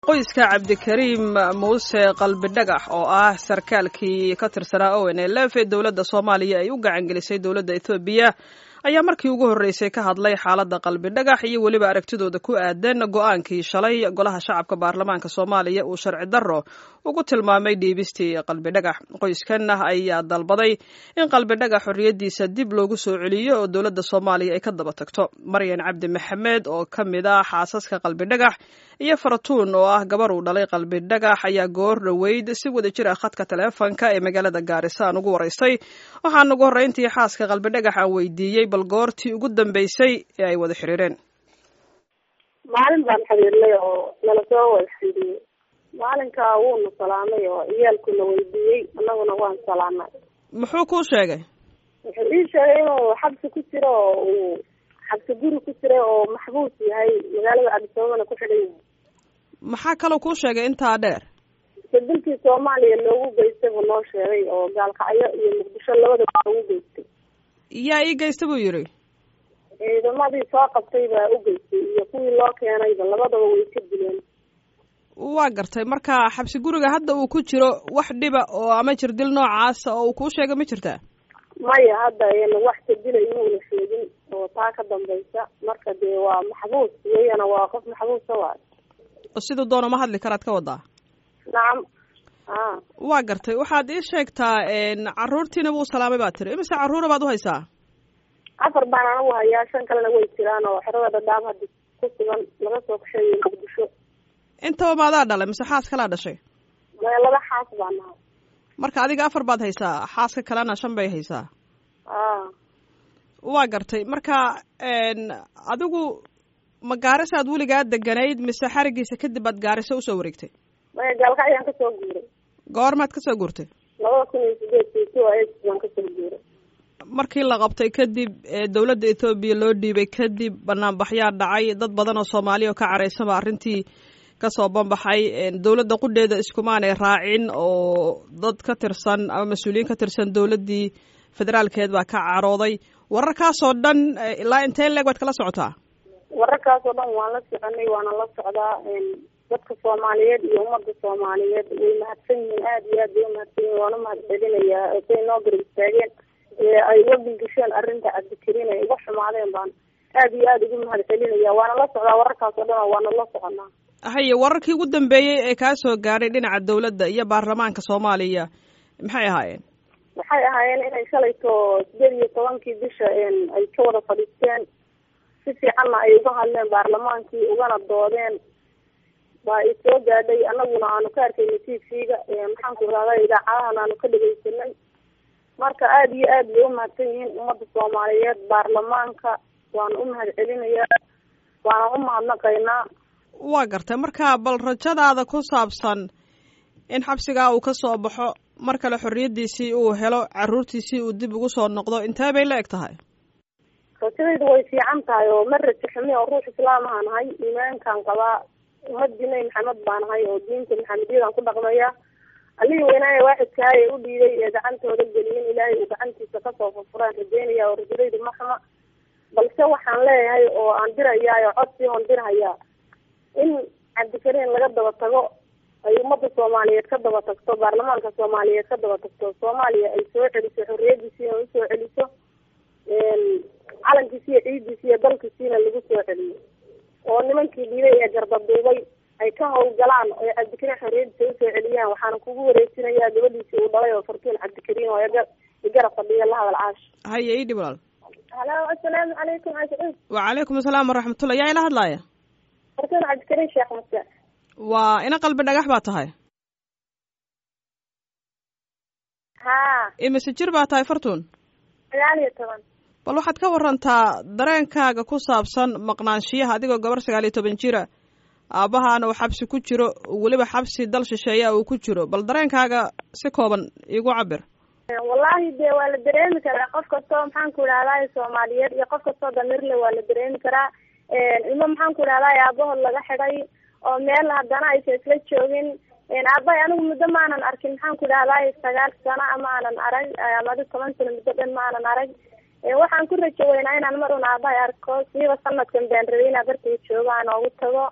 qoyska cabdikariim muuse qalbi dhagax oo ah sarkaalkii ka tirsanaa owen ee lefe dowladda soomaaliya ay u gacan gelisay dowladda ethoobiya ayaa markii ugu horreysay ka hadlay xaaladda qalbi dhagax iyo weliba aragtidooda ku aadan go-aankii shalay golaha shacabka baarlamaanka soomaaliya uu sharci darro ugu tilmaamay dhiibistii qalbi dhagax qoyskan ayaa dalbaday in qalbi dhagax xorriyaddiisa dib loogu soo celiyo oo dowladda soomaaliya ay ka daba tagto maryan cabdi maxamed oo ka mid ah xaasaska qalbi dhagax iyo faratuun oo ah gabar uu dhalay qalbi dhagax ayaa goor dhoweyd si wada jir ah khadka taleefonka ee magaalada gaarisa aan ugu waraystay waxaan ugu horreyntii xaaska qalbi dhagax aan weydiiyey bal goortii ugu dambeysay ee ay wada xiriireen maalin baan xiriirnay oo nala soo wada xiriiriyey maalinka wuuna salaamay oo ciyaalkuna weydiiyey annaguna waan salaamay muxuu kuu sheegay wuxuu ii sheegay inuu xabsi ku jiro oo uu xabsi guri ku jiray oo maxbuus yahay magaalada cabdisababana ku xidhan yahay maxaa kaloo kuu sheegay intaa dheer bedilkii soomaaliya loogu geystay buu noo sheegay oo gaalkacyo iyo muqdisho labadaba loogu geystay yaa ii geysta buu yidhi ciidamadii soo qabtay baa u geystay iyo kuwii loo keenayba labadaba way ka dileen waa gartay marka xabsi guriga hadda uu ku jiro wax dhiba oo ama jirdil noocaasa oo uu kuu sheegay ma jirtaa maya hadda wax kadila inuuna sheegin oo taa ka dambaysa marka dee waa maxbuus iyagana waa qof maxbuusa waayo siduu doono ma hadli karaad ka wadaa nacam a waa gartay waxaad ii sheegtaa carruurtiina wuu salaamay baa tiri imise carruura baad u haysaa afar baan anagu hayaa shan kalena way jiraan oo xerada dhadhaab hadda ku sugan laga soo kaxeeyay muqdisho intaba maadaa dhalay mise xaas kalaa dhashay maya laba xaas baa nahay marka adiga afar baad haysaa xaaska kalena shan bay haysaa a waa gartay marka adigu ma gaarisaad weligaa deganayd mise xarigiisa kadib aad gaariso usoo wareegtay maya gaalkacyaan kasoo guuray goormaad kasoo guurtay labada kun iyo sideedkii two eight baan kasoo guuray markii la qabtay kadib dowladda ethoobiya loo dhiibay kadib banaanbaxyaa dhacay dad badan oo soomaaliya oo ka caraysanba arrintii kasoo banbaxay dowladda qudheeda iskumaanay raacin oo dad ka tirsan ama mas-uuliyiin ka tirsan dowladdii federaalkeed baa ka carooday wararkaasoo dhan ilaa intee leeg waad kala socotaa wararkaasoo dhan waan la soconay waana la socdaa dadka soomaaliyeed iyo ummadda soomaaliyeed way mahadsan yihiin aada iyo aad bay umahadsan yihin waan umahad celinayaa say noo garab istaageen ay uga bilgisheen arrinta cabdikariin ay uga xumaadeen baan aada iyo aada ugu mahad celinaya waana la socdaa wararkaasoo dhan waana la soconaa haye wararkii ugu dambeeyey ee kaa soo gaadhay dhinaca dowladda iyo baarlamaanka soomaaliya maxay ahaayeen waxay ahaayeen inay shalayto sideed iyo tobankii bisha ay ka wada fadhiisteen si fiicanna ay uga hadleen baarlamaankii ugana doodeen baa i soo gaadhay anaguna aanu ka arkayna t v-ga maxaan ku rahda idaacadahan aanu ka dhegeysanay marka aada iyo aad bay umahadsan yihiin ummadda soomaaliyeed baarlamaanka waana umahad celinayaa waana umahadnaqaynaa waa gartay marka bal rajadaada ku saabsan in xabsigaa uu ka soo baxo mar kale xorriyaddiisii uu helo carruurtiisii uu dib ugu soo noqdo intee bay la eg tahay rajadaydu way fiican tahay oo ma rajo xumi oo ruux islaam ahaan nahay iimaankaan qabaa ummadii nabi maxamed baan nahay oo diinta maxamediyadaan ku dhaqmaya allihii weynaaye waaxidkahay ee u dhiiday ee gacantooda geliyin ilaahay uu gacantiisa kasoo furfuraan rajeynaya oo rajadaydu ma xuma balse waxaan leeyahay oo aan dirayaa oo codsii oon dirhayaa in cabdikariin laga daba tago ay ummadda soomaaliyeed ka daba tagto baarlamaanka soomaaliyeed ka daba tagto soomaaliya ay soo celiso xorriyadiisiina usoo celiso calankiisi iyo ciidiisi iyo dalkiisiina lagu soo celiyo oo nimankii dhiibay ee gardaduubay ay ka hawlgalaan oo cabdikariin xorriyadiisa usoo celiyaan waxaana kugu wareejinayaa gabadhiisii uu dhalay oo fartuun cabdikariin oo igarab fadhiya la hadal caash haye ii dhib walaal halo assalaamu calaykum ascuud wacalaykum asalaam waraxmatullah yaa ila hadlaaya fartuun cabdikariin sheekh muse waa ina qalbi dhagax baa tahay ha imise jir baa tahay fartuun sagaal iyo toban bal waxaad ka warantaa dareenkaaga ku saabsan maqnaanshiyaha adigoo gabar sagaal iyo toban jira aabbahaana uu xabsi ku jiro weliba xabsi dal shisheeya uu ku jiro bal dareenkaaga si kooban iigu cabir wallahi dee waa la dareemi karaa qof kastoo maxaan ku idhahday soomaaliyeed iyo qof kastoo damirle waa la dareemi karaa ilmo maxaan ku idhahday aabahood laga xidhay oo meel haddana aysa isla joogin aabbahay anigu muddo maanan arkin maxaan ku idhahday sagaal sano ama aanan arag amadi toban sano muddo dhan maanan arag waxaan ku rajo weynaa inaan mar un aabahay arko siiba sanadkan baan rabay inaa bartay joogo aan oogu tago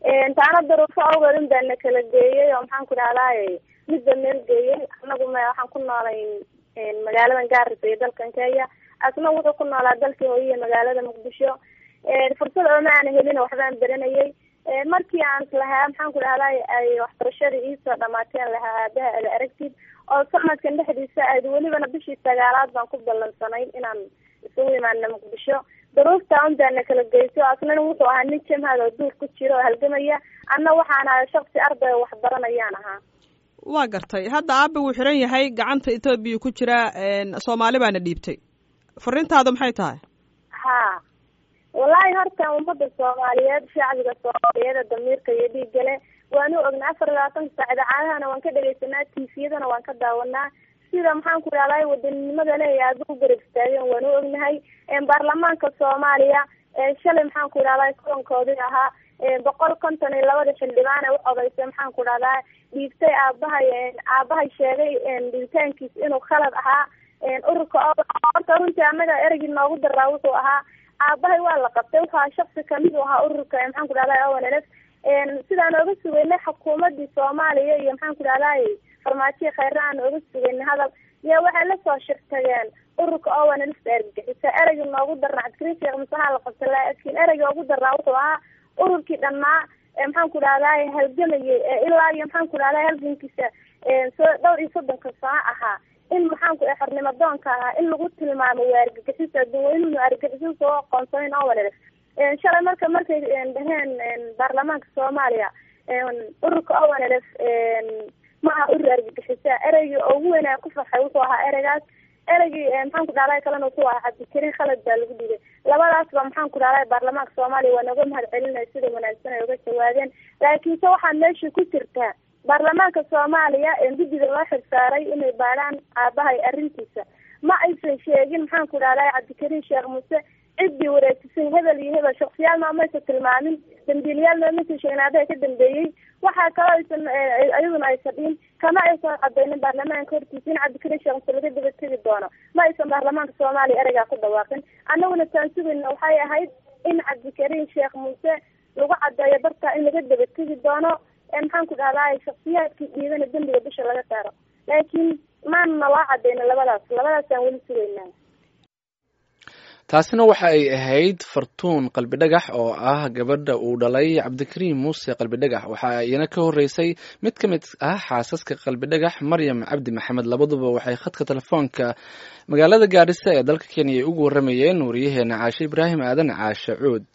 taana daruufo awgeed in baa na kala geeyey oo maxaan ku dhahdaay midba meel geeyey anagu ma waxaan ku noolay magaaladan gaarisa iyo dalkan kenya asna wuxuu ku noolaa dalkii hooyiya magaalada muqdisho fursad ooma aan helin waxbaan beranayay markii aan lahaa maxaan ku dhahday ay waxbarashadii iisoo dhamaateen lahaa aabaha ada aragtid oo sanadkan dhexdiisa aad welibana bishii sagaalaad baan ku ballansanay inaan isugu imaana muqdisho daruufta un baana kala geyso asnana wuxuu ahaa nin jamhad oo duur ku jira oo halgamaya anna waxaan ahay shaksi arday oo waxbaranayaan ahaa waa gartay hadda aabe wuu xiran yahay gacanta etoobiya ku jira soomaali baana dhiibtay fariintaadu maxay tahay ha wallahi horta ummada soomaaliyeed shacbiga soomaaliyeed damiirka iyo dhiigale waanu ognaa afar iyo labaatanka saac idaacadahana waan ka dhegeysanaa tifiyadana waan ka daawanaa sida maxaan ku dhahday wadaninimada le aada u garab istaageen waanu ognahay baarlamaanka soomaaliya shalay maxaan ku dhahday kulankoodii ahaa boqol konton iyo labada xildhibaan ee u codeysay maxaan ku dhahdaa dhiibtay aabahay aabahay sheegay dhiibitaankiis inuu khalad ahaa ururka horta runtii anaga ereygii noogu daraa wuxuu ahaa aabahay waa la qabtay wuxuu ahaa shaksi kamid u ahaa ururka maxaan ku dhahday onlf sidaan ooga sugeynay xukuumadii soomaaliya iyo maxaan ku dhahday farmaajiya kheyre aan ooga sugeynay hadal iyo waxay lasoo shirtageen ururka onlf argagixisa ereygii noogu darnaa cabdikariin sheekh musaha la qabtay laakiin ereygii ugu darnaa wuxuu ahaa ururkii dhanaa maxaan ku dhahday halgamayay ilaa iyo maxaan ku dhahday halgankiisa soo dhowr iyo soddonka sano ahaa in maxaan ku xornimo doonka ahaa in lagu tilmaamo waa argagixis adduunweynuhu argagixis soo aqoonsanin onlf shalay marka markay dhaheen baarlamaanka soomaaliya ururka onlf maaha urur argagixisa ereygii ugu weynaa ku farxay wuxuu ahaa ereygaas ereygii maxaan ku dhahday kalena wuxuu ahaa cabdikariin khalad baa lagu dhigay labadaasba maxaan ku dhahday baarlamaanka soomaaliya waa nooga mahad celinaya sida wanaagsan ay uga jawaabeen laakiinse waxaa meesha ku jirtaa baarlamaanka soomaaliya guddiga loo xirsaaray inay baadhaan aabahay arrintiisa ma aysan sheegin maxaan ku dhahday cabdikariin sheekh muuse ciddii wareejisay hebel iyo hebel shaksiyaal maamaysa tilmaamin dambiilayaal maamaysa sheegin aabaha ka dambeeyey waxaa kaloo aysan iyaduna aysan dhihin kama aysan cadeynin baarlamaanka hortiisa in cabdikariin sheekh muuse laga daba tegi doono ma aysan baarlamaanka soomaaliya ereygaa ku dhawaaqin annaguna taan sugayna waxay ahayd in cabdikariin sheekh muuse lagu cadeeyo barta in laga daba tegi doono maxaan ku dhahday shaksiyaadkii dhiidana dembiga bisha laga saaro laakiin maana loo cadeyna labadaas labadaasaan weli sugaynaa taasina waxa ay ahayd fartuun qalbi dhagax oo ah gabadha uu dhalay cabdikariim muuse qalbi dhagax waxa iyana ka horreysay mid ka mid ah xaasaska qalbi dhagax maryam cabdi maxamed labaduba waxay khadka telefoonka magaalada gaadhisa ee dalka kenya ay ugu warramayeen wariyaheena caashe ibraahim aadan caashe cuud